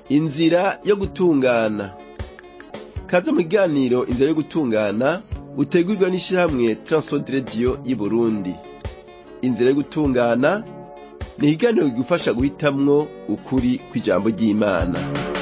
inzira yo gutungana kaze mu kiganiro inzira yo gutungana utegurwa n'ishirahamwe Transworld Radio y'Uburundi inzira yo gutungana ni ikiganiro kigufasha guhitamwo ukuri kw'ijambo ry'Imana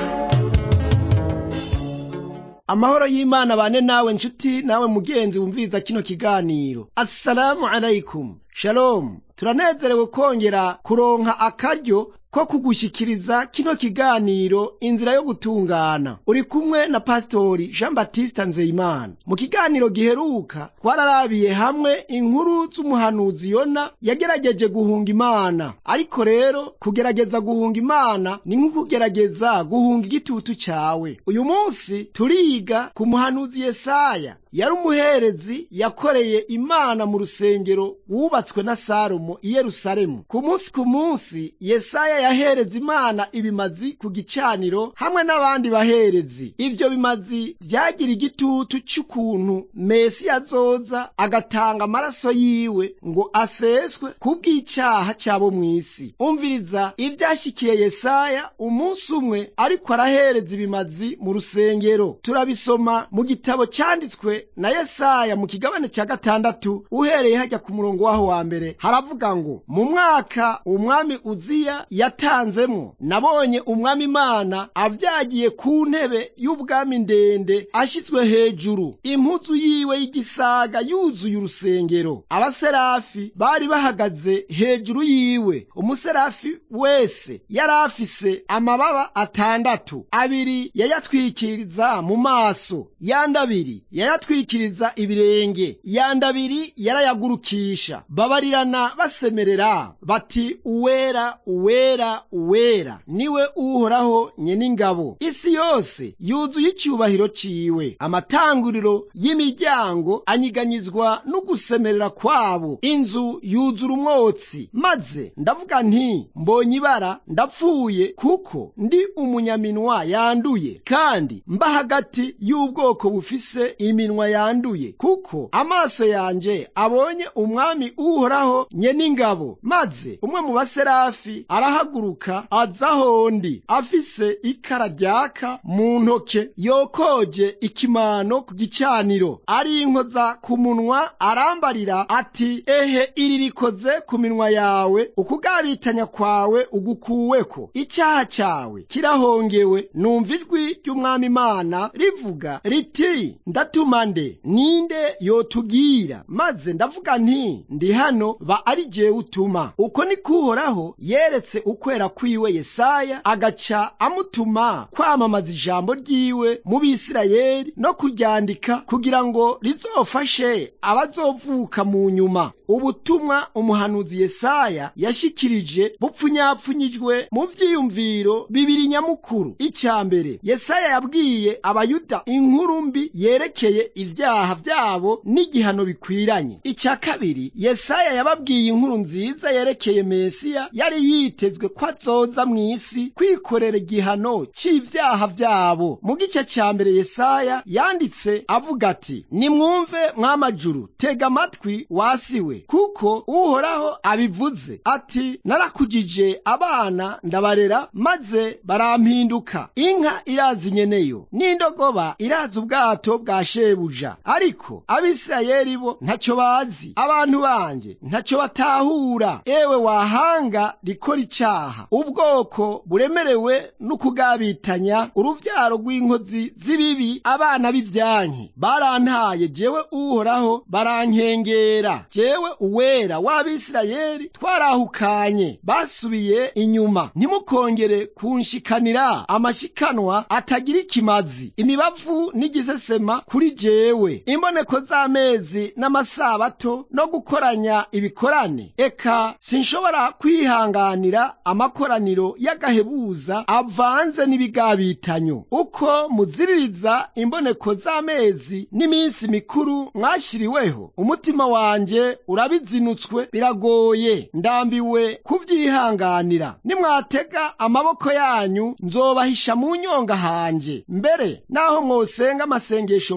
amahoro y'imana bane nawe nshuti nawe mugenzi wumviriza kino kiganiro assalamu alaikum shalom turanezerewe kongera kuronka akaryo ko kugushikiriza kino kiganiro inzira yo gutungana uri kumwe na pasitori jean batiste nzeyimana mu kiganiro giheruka twararabiye hamwe inkuru z'umuhanuzi yona yagerageje guhunga imana ariko rero kugerageza guhunga imana ni nko kugerageza guhunga igitutu cyawe uyu munsi turiga ku muhanuzi yesaya yari umuherezi yakoreye imana mu rusengero wubatswe na salomo i yerusalemu ku munsi ku munsi yesaya yahereza imana ibimazi ku gicaniro hamwe n'abandi baherezi ivyo bimazi vyagira igitutu c'ukuntu mesi azoza agatanga amaraso yiwe ngo aseswe kubw'icaha cyabo mw'isi umviriza ivyashikiye yesaya umunsi umwe ariko arahereza ibimazi mu rusengero turabisoma mu gitabo canditswe na yesaya mu kigabane cya gatandatu uhereye hajya ku murongo waho wa mbere haravuga ngo mu mwaka umwami uziya yatanzemo nabonye umwami imana avyagiye ku ntebe y'ubwami ndende ashyitswe hejuru impuzu yiwe y'igisaga yuzuye urusengero abaserafi bari bahagaze hejuru yiwe umuserafi wese yari afise amababa atandatu abiri yayatwikiriza mu maso yandi abiri yayatwikiriza ibirenge yandi abiri yarayagurukisha babarirana basemerera bati uwera uwera uwera niwe uhoraho nyen'ingabo isi yose yuzuye icyubahiro ciwe amatanguriro y'imiryango anyiganyizwa n'ugusemerera kwabo inzu yuzura umwotsi maze ndavuga nti mbonye ibara ndapfuye kuko ndi umunyaminwa yanduye kandi mba hagati y'ubwoko bufise iminwa yanduye kuko amaso yanje abonye umwami uhoraho nyen'ingabo maze umwe mu baserafi arahaguruka aza hondi afise ikara ryaka mu ntoke yokoje ikimano ku gicaniro arinkoza ku munwa arambarira ati ehe iri rikoze ku minwa yawe ukugabitanya kwawe ugukuweko icyaha cyawe kirahongewe numva ijwi ry'umwami imana rivuga riti ndatuma nde ninde yotubwira maze ndavuga nti ndi hano ba ari jewe utuma uko ni kuhoraho yeretse ukwera kwiwe yesaya agaca amutuma kwamamaza ijambo ryiwe mu bisirayeli no kuryandika kugira ngo rizofashe abazovuka mu nyuma ubutumwa umuhanuzi yesaya yashikirije bupfunyapfunyijwe mu vyiyumviro bibiri nyamukuru icya mbere yesaya yabwiye abayuda inkuru mbi yerekeye ivyaha vyabo n'igihano bikwiranye icya kabiri yesaya yababwiye inkuru nziza yerekeye mesiya yari yitezwe ko azoza mw'isi kwikorera igihano c'ivyaha vyabo mu gice ca mbere yesaya yanditse avuga ati nimwumve mwamajuru tega amatwi wasiwe kuko uhoraho abivuze ati narakujije abana ndabarera maze barampinduka inka irazi nyeneyo n'indogoba irazi ubwato bwa shebuja ariko abisirayeli bo ntacyo bazi abantu banje ntacyo batahura ewe wahanga rikora icaha ubwoko buremerewe n'ukugabitanya uruvyaro rw'inkozi z'ibibi abana b'ivyanke barantaye jewe uhoraho barankengera jewe uwera w'abisirayeli twarahukanye basubiye inyuma ntimukongere kunshikanira amashikanwa atagira ikimazi imibavu n'igisesema kuri jewe imboneko z'amezi n'amasabato no gukoranya ibikorane eka sinshobora kwihanganira amakoraniro y'agahebuza avanze n'ibigabitanyo uko muziririza imboneko z'amezi n'iminsi mikuru mwashyiriweho umutima wanje urabizinutswe biragoye ndambiwe kuvyihanganira nimwatega amaboko yanyu nzobahisha mu nyonga hanje mbere naho mwosenga amasengesho menshi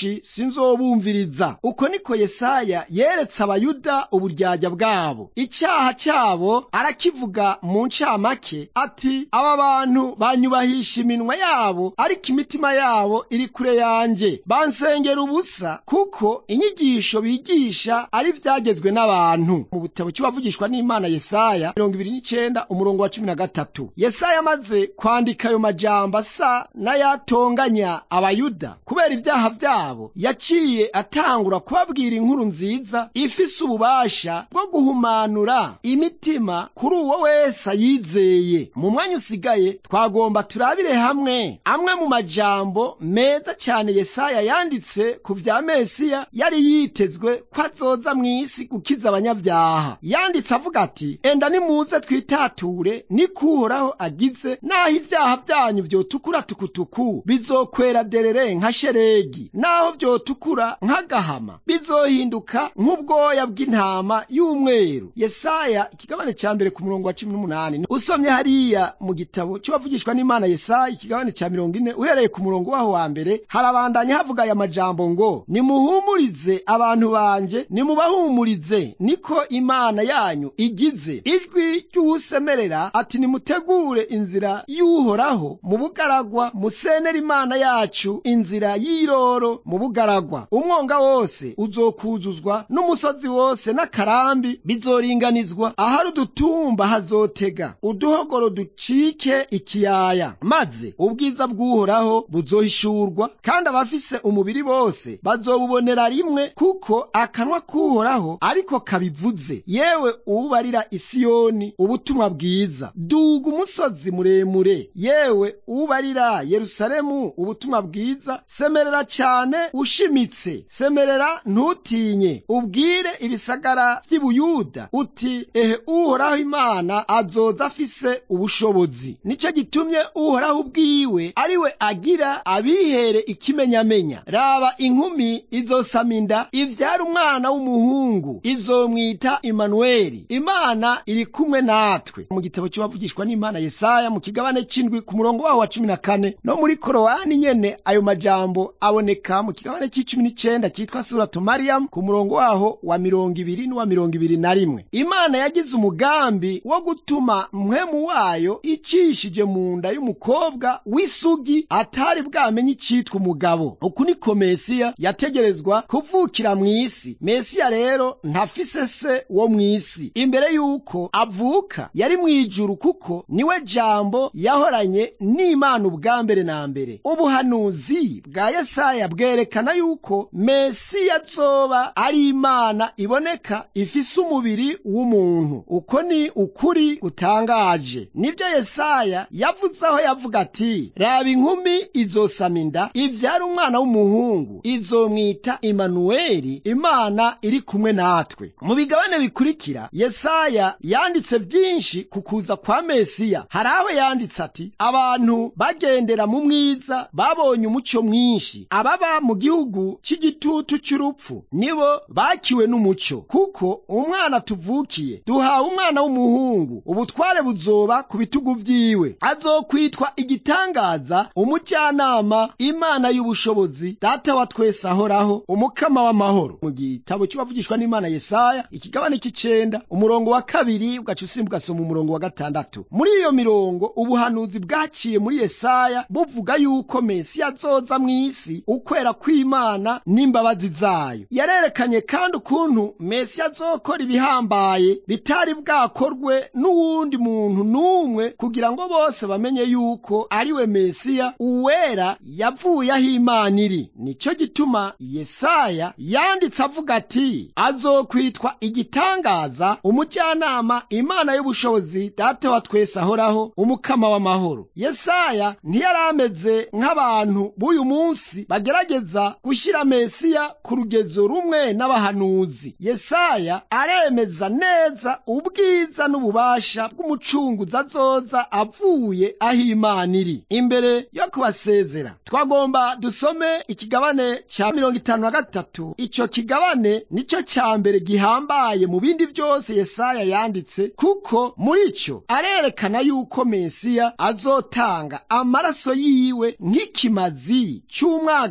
benshi sinzobumviriza uko niko yesaya yeretse abayuda uburyarya bwabo icyaha cyabo arakivuga mu ncamake ati aba bantu banyubahisha iminwa yabo ariko imitima yabo iri kure yanjye bansengera ubusa kuko inyigisho bigisha ari ibyagezwe n'abantu mu butabo cy'ubavugishwa n'imana yesaya mirongo ibiri n'icyenda umurongo wa cumi na gatatu yesaya amaze kwandika ayo majambo asa n'ayatonganya abayuda kubera ibyaha byabo yaciye atangura kubabwira inkuru nziza ifise ububasha bwo guhumanura imitima kuri uwo wese ayizeye mu mwanya usigaye twagomba turabire hamwe amwe mu majambo meza cyane yesaya yanditse ku vya mesiya yari yitezwe ko azoza mu isi gukiza abanyabyaha yanditse avuga ati enda nimuze twitature niko uhoraho agize naho ibyaha byanyu vyotukura tukutuku bizokwera derere nka sheregi naho vyotukura nk'agahama bizohinduka nk'ubwoya bw'intama y'umweru yesaya ikigabane ca mbere ku murongo wa cumi n'umunani usomye hariya mu gitabo c'abavugishwa n'imana yesaya ikigabane ca mirongo ine uhereye ku murongo waho wa mbere harabandanya havuga aya majambo ngo nimuhumurize abantu banje nimubahumurize niko imana yanyu igize ijwi ry'uwusemerera ati nimutegure inzira y'uhoraho mu bugaragwa musenera imana yacu inzira y'iroro mu bugaragwa umwonga wose uzokuzuzwa n'umusozi wose n'akarambi bizoringanizwa ahari udutumba hazotega uduhogoro ducike ikiyaya maze ubwiza bw'uhoraho buzohishurwa kandi abafise umubiri bose bazobubonera rimwe kuko akanwa k'uhoraho ariko kabivuze yewe uwubarira isiyoni ubutumwa bwiza duga umusozi muremure yewe uwubarira yerusalemu ubutumwa bwiza semerera cyane ushimitse semerera ntutinye ubwire ibisagara by'ibuyuda uti ehe uhoraho imana azoza afise ubushobozi nicyo gitumye uhoraho ubwiwe ari we agira abihere ikimenyamenya raba inkumi izosama inda ivyara umwana w'umuhungu izomwita imanuweli imana iri kumwe natwe mu gitabo cy'abavugishwa n'imana yesaya mu kigabane c'indwi ku murongo waho wa cumi na kane no muri korowani nyene ayo majambo aboneka mu kigabane c'icumi n'icenda cyitwa suratu mariyamu ku murongo waho wa mirongo ibiri n'uwa mirongo ibiri na rimwe imana yagize umugambi wo gutuma mpwemu wayo icishije mu nda y'umukobwa w'isugi atari bwamenye icitwa umugabo uku niko mesiya yategerezwa kuvukira mu isi mesiya rero ntafise se wo mu isi imbere y'uko avuka yari mu ijuru kuko niwe jambo yahoranye n'imana ubwa mbere na mbere ubuhanuzi bwa yesaya bwerekana yuko mesiya azoba ari imana iboneka ifise umubiri w'umuntu uko ni ukuri gutangaje nibyo yesaya yavuze aho yavuga ati raba inkumi izosama inda ivyara umwana w'umuhungu izomwita imanuweli imana iri kumwe natwe mu bigabane bikurikira yesaya yanditse byinshi ku kuza kwa mesiya hari aho yanditse ati abantu bagendera mu mwiza babonye umucyo mwinshi ababa mu gihugu cy'igitutu cy'urupfu nibo bakiwe n'umucyo kuko umwana tuvukiye duhawe umwana w'umuhungu ubutware buzoba ku bitugu vyiwe azokwitwa igitangaza umujyanama imana y'ubushobozi data wa twese ahoraho umukama w'amahoro mu gitabo cy'ubavugishwa n'imana yesaya ikigabane cy'icenda umurongo wa kabiri ugaca usimbuka ugasoma umurongo wa gatandatu muri iyo mirongo ubuhanuzi bwaciye muri yesaya buvuga yuko mesiya azoza mu isi ukwera kw'imana n'imbabazi zayo yarerekanye kandi ukuntu mesiya azokora ibihambaye bitari bwakorwe n'uwundi muntu n'umwe kugira ngo bose bamenye yuko ari we mesiya uwera yavuye aho imana iri nicyo gituma yesaya yanditse avuga ati azokwitwa igitangaza umujyanama imana y'ubushobozi data wa twese ahoraho umukama w'amahoro yesaya ntiyari ameze nk'abantu b'uyu munsi bagerageza gushyira mesiya ku rugezo rumwe n'abahanuzi yesaya aremeza neza ubwiza n'ububasha bw'umucunguzi azoza avuye aho imana iri imbere yo kubasezera twagomba dusome ikigabane cya mirongo itanu na gatatu icyo kigabane nicyo cya mbere gihambaye mu bindi byose yesaya yanditse kuko muri cyo arerekana yuko mesiya azotanga amaraso yiwe nk'ikimazi cy'umwagazi w'intama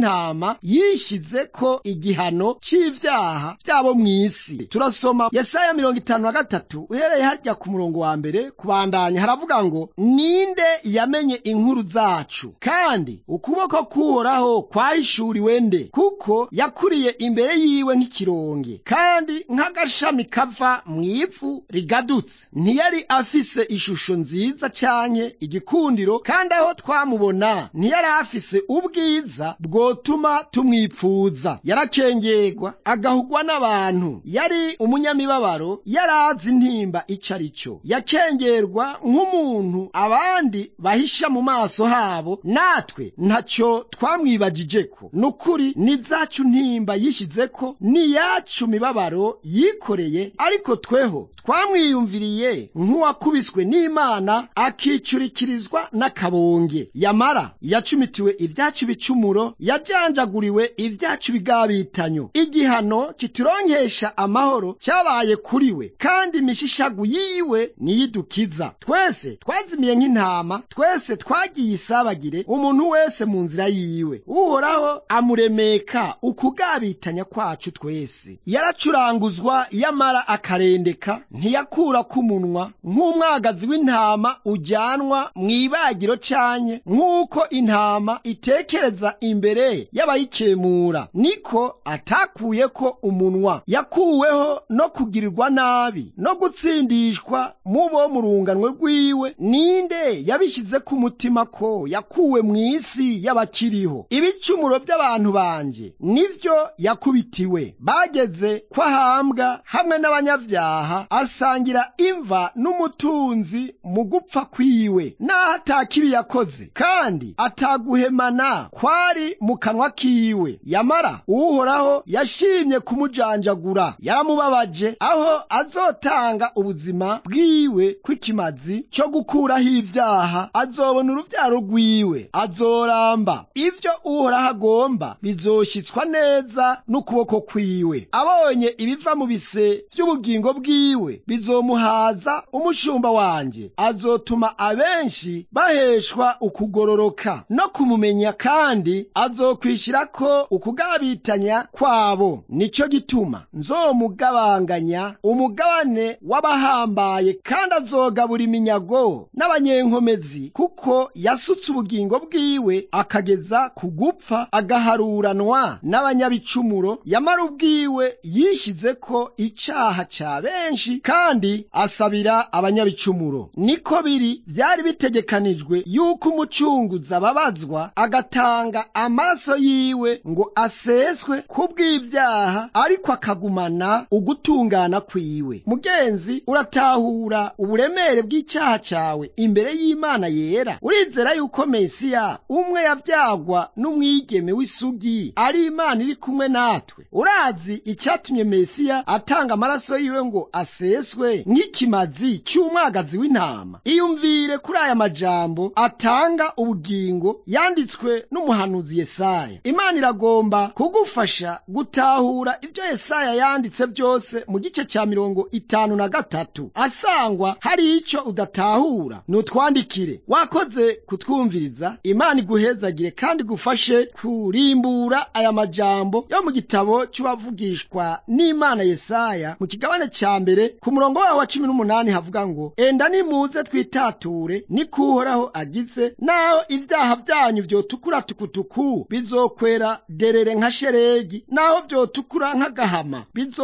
y'intama yishize ko igihano c'ivyaha vyabo mw'isi turasoma yesaya mirongo itanu na gatatu uhereye harya ku murongo wa mbere kubandanya haravuga ngo ninde yamenye inkuru zacu kandi ukuboko k'uhoraho kwahishuriwe nde kuko yakuriye imbere yiwe nk'ikironge kandi nk'agashami kava mw'ivu rigadutse ntiyari afise ishusho nziza canke igikundiro kandi aho twamubona ntiyari afise ubwiza bwotuma tumwipfuza yarakengerwa agahugwa n'abantu yari umunyamibabaro yari azi intimba ico ari cyo yakengerwa nk'umuntu abandi bahisha mu maso habo natwe ntaco twamwibagijeko nukuri ni zacu ntimba yishizeko ni yacu mibabaro yikoreye ariko tweho twamwiyumviriye nk'uwakubiswe n'imana akicurikirizwa n'akabonge yamara yacumitiwe ibyacu bicumuro yajanjaguriwe ibyacu bigabitanyo igihano kituronkesha amahoro cyabaye kuri we kandi imishishagu yiwe niyidukiza twese twazimiye nk'intama twese twagiye isabagire umuntu wese mu nzira yiwe uhoraho amuremeka ukugabitanya kwacu twese yaracuranguzwa yamara akarendeka ntiyakura k'umunwa nk'umwagazi w'intama ujyanwa mu ibagiro canye nk'uko intama itekereza imbere y'abayikemura niko atakuyeko umunwa yakuweho no kugirirwa nabi no gutsindishwa mu bo mu runganwe rwiwe ninde yabishyize ku mutima ko yakuwe mu isi y'abakiriho ibicumuro by'abantu banje nivyo yakubitiwe bageze ko ahambwa hamwe n'abanyabyaha asangira imva n'umutunzi mu gupfa kwiwe n'aho atakibi yakoze kandi ataguhemana kwari mu kanwa kiwe yamara uhoraho yashimye kumujanjagura yaramubabaje aho azotanga ubuzima bwiwe kw'ikimazi cyo gukuraho ibyaha azobona urubyaro rwiwe azoramba ibyo uhoraho agomba bizoshitswa neza n'ukuboko kwiwe abonye ibiva mu bise by'ubugingo bwiwe bizomuhaza umushumba wanjye azotuma abenshi baheshwa ukugororoka no kumumenya kandi azokwishyira ko ukugabitanya kwabo nicyo gituma nzomugabanganya umugabane w'abahambaye kandi azogabura iminyago n'abanyenkomezi kuko yasutse ubugingo bwiwe akageza ku gupfa agaharuranwa n'abanyabicumuro yamara ubwiwe yishyize ko icyaha cya benshi kandi asabira abanyabicumuro niko biri byari bitegekanijwe yuko umucunguzi ababazwa agatanga amaraso yiwe ngo aseswe kubw'ibyaha ariko akagumana ugutungana kwiwe mugenzi uratahura uburemere bw'icyaha cyawe imbere y'imana yera urizera yuko mesiya umwe yabyagwa n'umwigeme w'isugi ari imana iri kumwe natwe urazi icyatumye mesiya atanga amaraso yiwe ngo aseswe nk'ikimazi cy'umwagazi w'intama iyumvire kuri aya majambo atanga ubugingo yanditswe n'umuhanuzi yesaya imana iragomba kugufasha gutahura ibyo yesaya yanditse byose mu gice cya mirongo itanu na gatatu asangwa hari icyo udatahura nutwandikire wakoze kutwumviriza imana iguhezagire kandi gufashe kurimbura aya majambo yo mu gitabo cy'uwavugishwa n'imana yesaya mu kigabane cya mbere ku murongo wawo wa cumi n'umunani havuga ngo enda nimuze twitature niko uhoraho agize naho ibyaha byanyu vyotukura tukutuku bizokwera derere nka sheregi naho vyotukura nk'agahama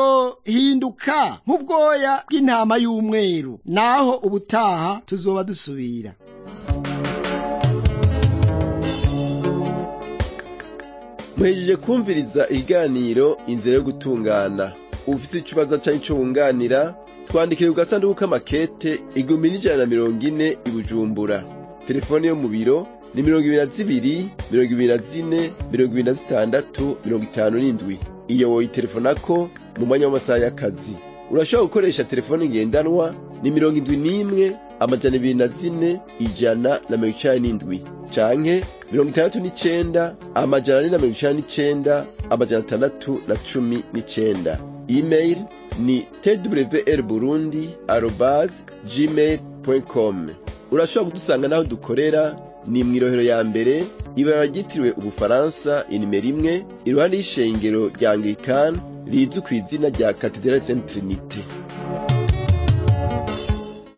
bizohinduka nk'ubwoya bw'intama y'umweru naho ubutaha tuzoba dusubira muhejeje kumviriza ikiganiro inzira yo gutungana ufite ikibazo cyari cyo wunganira twandikire ku gasanduku k'amakete igihumbi n'ijana na mirongo ine i bujumbura telefone yo mu biro ni mirongo ibiri na zibiri mirongo ibiri na zine mirongo ibiri na zitandatu mirongo itanu n'indwi iyo woyitelefonako mu mwanya w'amasaha y'akazi urashobora gukoresha telefone ngendanwa ni mirongo indwi n'imwe amajana ibiri na zine ijana na mirongo icenda n'indwi canke mirongo itandatu n'icenda amajana ane na mirongo icenda n'icenda amajana atandatu na cumi n'icenda email ni twr burundi arobase gmail com urashobora kudusanga n'aho dukorera ni mw'irohero ya mbere ibara ryitiriwe ubufaransa inimero imwe iruhande y'ishengero rya anglikani rizwi ku izina rya katedrali saint trinite